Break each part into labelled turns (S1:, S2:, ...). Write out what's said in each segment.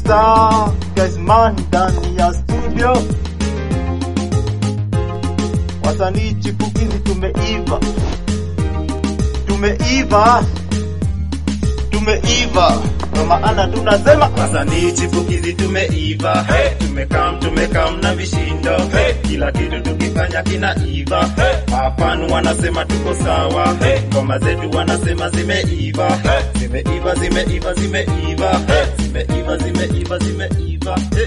S1: Star Gazman ndani ya studio, wasanii chipukizi tumeiva, tumeiva, tumeiva, kwa maana tunasema
S2: Wasanii chipukizi tumeiva, hey. Tumekam tumekam na vishindo, hey. Kila kitu tukifanya kinaiva, hey. Mafanu wanasema tuko sawa, hey. Ngoma zetu wanasema zimeiva, hey. Zimeiva zimeiva zimeiva, hey. Zimeiva zimeiva zimeiva, hey.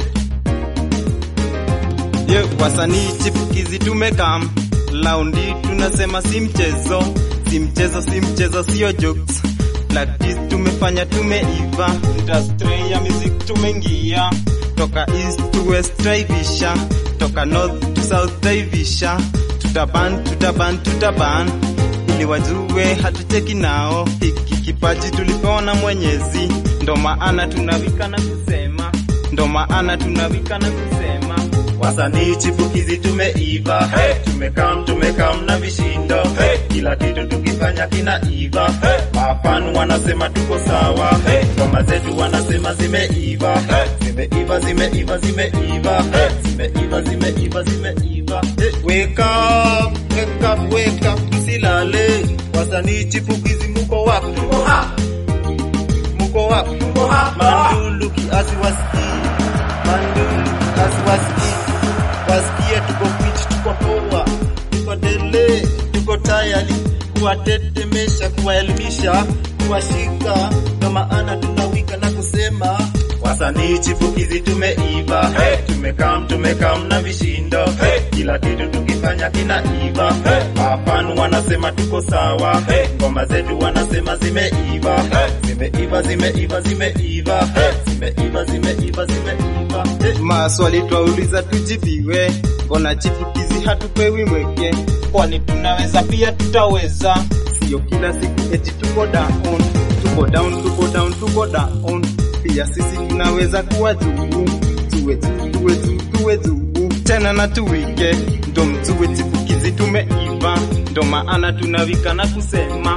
S3: Ye, wasanii chipukizi tumekam laundi, tunasema si mchezo, si mchezo, si mchezo, sio jokes. Practice tumefanya, tumeiva, industry ya music tumeingia, toka east to west traivisha, toka north to south traivisha, tutaban tutaban tutaban, ili wajue hatucheki nao, hiki kipaji tulipewa na Mwenyezi, ndo maana tunawika na kusema, ndo maana tunawika na kusema
S2: Wasanii chipukizi tumeiva, hey. Tumekam tumekam na vishindo, hey. Kila kitu tukifanya kinaiva, hey. Mafanu wanasema tuko sawa, hey. Ngoma zetu wanasema zimeiva, hey. Zimeiva zimeiva zimeiva, hey. Zimeiva zimeiva zimeiva, hey. Wake up, wake up, wake up, msilale. Wasanii chipukizi muko wapi? Muko hapa. Muko wapi? Muko hapa. Mandulu kiasi wasikii, mandulu kiasi wasikii wasikie tuko fit, tuko poa, tuko dele, tuko tayari kuwatetemesha, kuwaelimisha, kuwashika, ndo maana tunawika na kusema wasanii chipukizi tumeiva, hey. Tumekam tumekam na vishindo, hey. Kila kitu tukifanya kinaiva, hey. Mafanu wanasema tuko sawa, hey. Ngoma zetu wanasema zimeiva, hey. Zimeiva zimeiva zimeiva, hey. Zimeiva zimeiva zimeiva, hey.
S3: Maswali twauliza tujibiwe, mbona chipukizi hatupewi mweke? Kwani tunaweza pia tutaweza, sio kila siku eti tuko down, tuko down, tuko down, tuko down. Pia sisi tunaweza kuwa juu, tuwe juu, tuwe juu, tuwe juu tena na tuwike, ndo mtuwe chipukizi tumeiva, ndo maana tunawika na kusema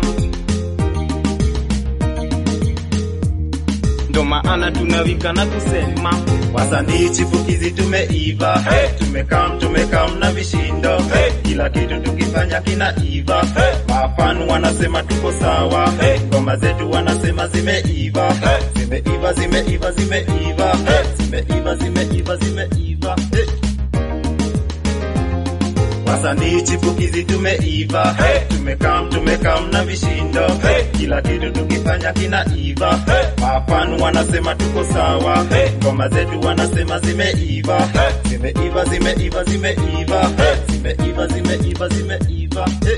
S3: ndo maana tunawika na kusema
S2: wasanii chipukizi tumeiva, hey. Tumekam tumekam na vishindo, hey. Kila kitu tukifanya kinaiva, hey. Mafanu wanasema tuko sawa, hey. Ngoma zetu wanasema zimeiva, hey. Zimeiva zimeiva zimeiva, hey. Zimeiva zimeiva zimeiva, hey. Wasanii chipukizi tumeiva, hey. Tumekam tumekam na vishindo, hey. Kila kitu tukifanya kinaiva, hey. Mafanu wanasema tuko sawa, hey. Ngoma zetu wanasema zimeiva, hey. Zimeiva zimeiva zimeiva, hey. Zimeiva zimeiva zimeiva, hey.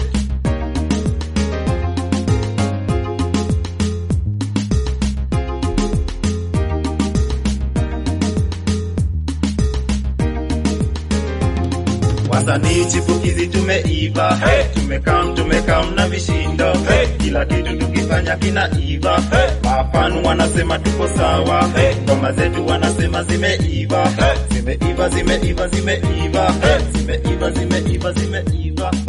S2: Wasanii chipukizi tumeiva, hey. Tumekam tumekam na vishindo, hey. Kila kitu tukifanya kinaiva, hey. Mafanu wanasema tuko sawa, hey. Ngoma zetu wanasema zimeiva, hey. Zimeiva zimeiva zimeiva, hey. Zimeiva zimeiva zimeiva,